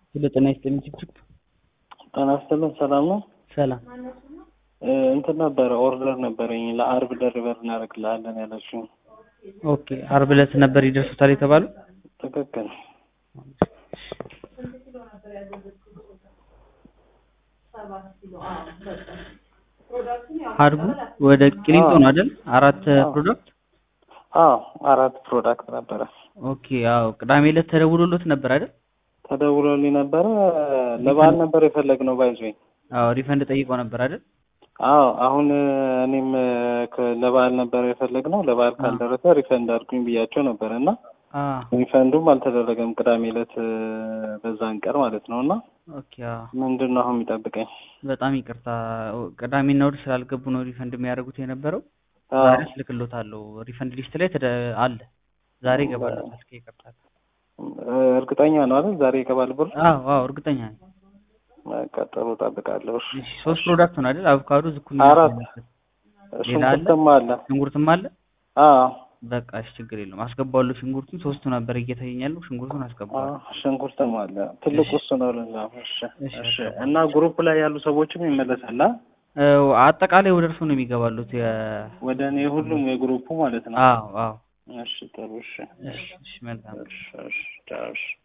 ስለ ጤና ይስጥልኝ ችግር ጤና ይስጥልን ሰላም ነው። ሰላም እ እንትን ነበረ ኦርደር ነበረኝ ለአርብ ደርበር እናደርግልሃለን ያለችው። ኦኬ አርብ ዕለት ነበር ይደርሱታል የተባሉ ትክክል። አድጉ ወደ ቂሊንጦ ነው አይደል? አራት ፕሮዳክት አዎ አራት ፕሮዳክት ነበረ። ኦኬ አዎ ቅዳሜ ዕለት ተደውሎሎት ነበር አይደል? ተደውሎልኝ ነበረ። ለበዓል ነበር የፈለግነው ባይዞኝ። አዎ ሪፈንድ ጠይቆ ነበር አይደል? አዎ አሁን እኔም ከ- ለበዓል ነበር የፈለግነው። ለበዓል ካልደረሰ ሪፈንድ አድርጉኝ ብያቸው ነበር እና አ ሪፈንዱም አልተደረገም ቅዳሜ ዕለት እ፣ በዛን ቀን ማለት ነው። እና ኦኬ አዎ ምንድን ነው አሁን የሚጠብቀኝ? በጣም ይቅርታ ቅዳሜና እሑድ ስላልገቡ ነው ሪፈንድ የሚያደርጉት የነበረው። አዎ ዛሬ እልክልዎታለሁ ሪፈንድ ሊስት ላይ ተደ አለ ዛሬ ይገባልዎታል። እስኪ ይቅርታ እ፣ እርግጠኛ ነው አይደል? ዛሬ ይገባል ብሎ አዎ አዎ እርግጠኛ ነኝ። በቃ ጥሩ እጠብቃለሁ። እሺ። እሺ ሶስት ፕሮዳክት ነው አይደል? አቮካዶ፣ ዝኩኒ፣ አራት ሌላ አለ? ሽንኩርትም አለ። ሽንኩርትም አለ። አዎ በቃ እሺ ችግር የለውም አስገባዋለሁ። ሽንኩርቱን ሶስቱ ነበር እየታየኝ ያለው ሽንኩርቱን አስገባዋለሁ። አዎ፣ ሽንኩርትም አለ። ትልቁ እሺ። እሱ ነው። ለዛ እሺ እሺ፣ እሺ። አስገባለሁ። እና ግሩፕ ላይ ያሉ ሰዎችም ይመለሳል አ? እ፣ አጠቃላይ ወደ እርሱ ነው የሚገባሉት። የ ወደ እኔ ሁሉም የግሩፑ ማለት ነው። አዎ አዎ እሺ ጥሩ እሺ እሺ እሺ መልካም እሺ እሺ ቻው፣ እሺ